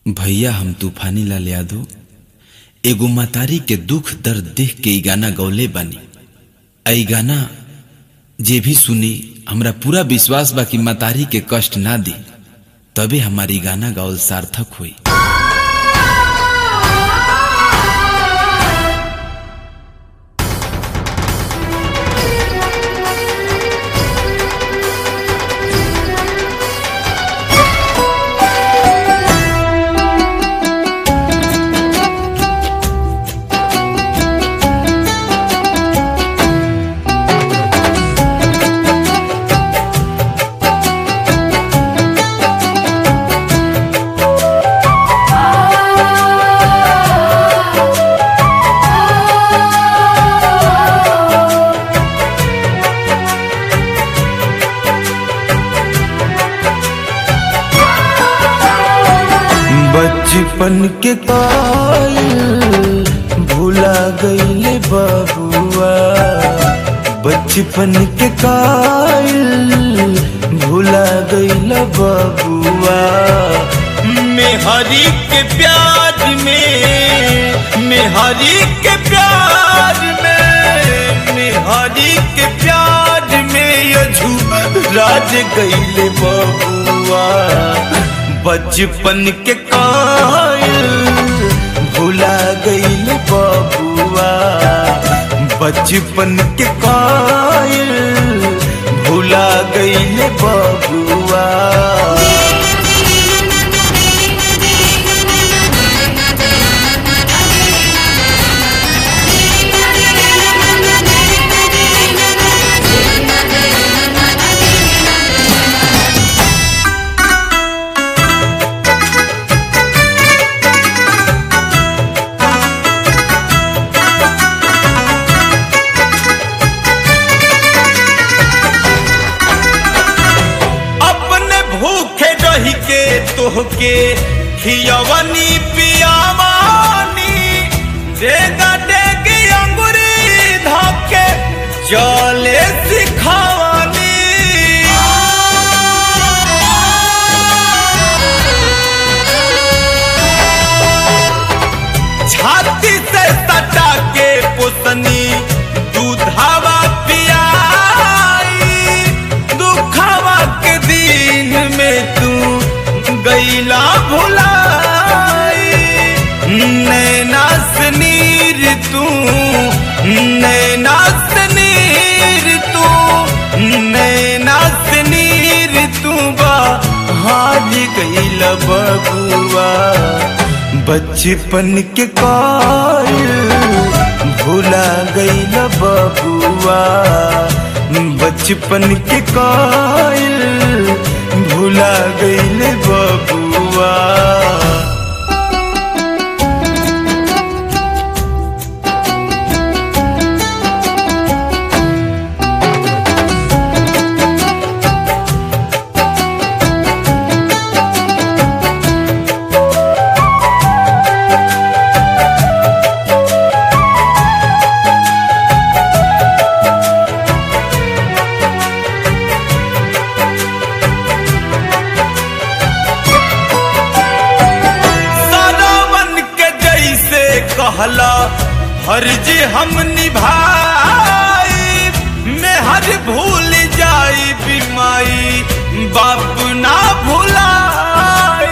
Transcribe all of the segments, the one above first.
भैया हम तूफानी लाल यादव एगो मतारी के दुख दर्द देख के ई गाना गौले बानी आ ई गाना जे भी सुनी हमरा पूरा विश्वास बा कि मतारी के कष्ट ना दी तबे हमारी गाना गावल सार्थक हुई बचपन के कायल भूला गईले बबुआ बचपन के कायल भूला गईले बबुआ मेहरी के प्यार में मेहरी के प्यार में मेहरी के प्यार में यझू राज गईले बबुआ बचपन के कायल भूला गईल बबुआ बचपन के कायल भूला गईल बबुआ अपने भूखे रही के तोहके खियवनी पियावानी देगा देगी अंगुरी धके चले सिखावानी छाती से सटा के पोतनी दूधावा पियाई दुखावा के दिन में तू गईला भुलाई नैना से नीर तू नैना से नीर तू नैना से नीर तू बा हाज गईला बबुआ बचपन के कायल भूला गईल बबुआ बचपन के कायल भूला गईल बबुआ सदावन के जैसे कहला हर्ज हम निभाई मैं हर भूल जाई बीमाई बाप ना भुलाई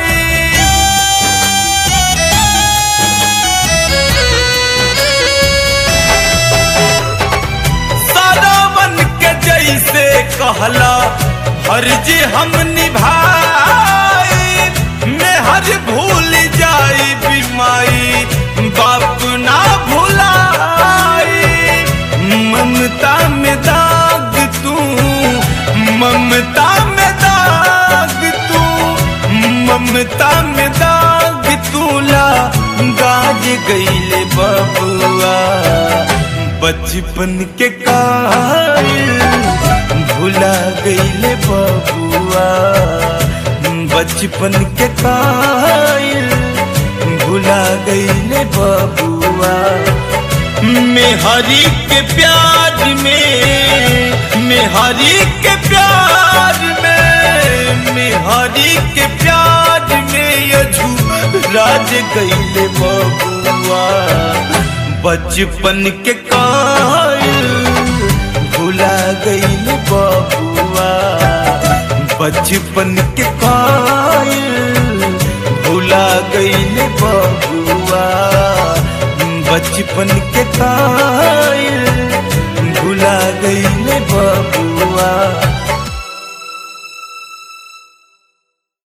सदावन के जैसे कहला हर्ज हम निभाई मैं हर भूल जाई बीमाई बाप ना भुलाई ममता में दाग तू ममता में दाग तू ममता में दाग तूला गाज गईले बबुआ बचपन के कायल भूला गईले बबुआ बचपन के कायल भूला गईले बबुआ मेहरी के प्यार में मेहरी के प्यार में मेहरी के प्यार में यझू राज गईले बबुआ बचपन के कायल भुला गईले बबुआ बचपन के कायल भुला गईले बबुआ बचपन के कायल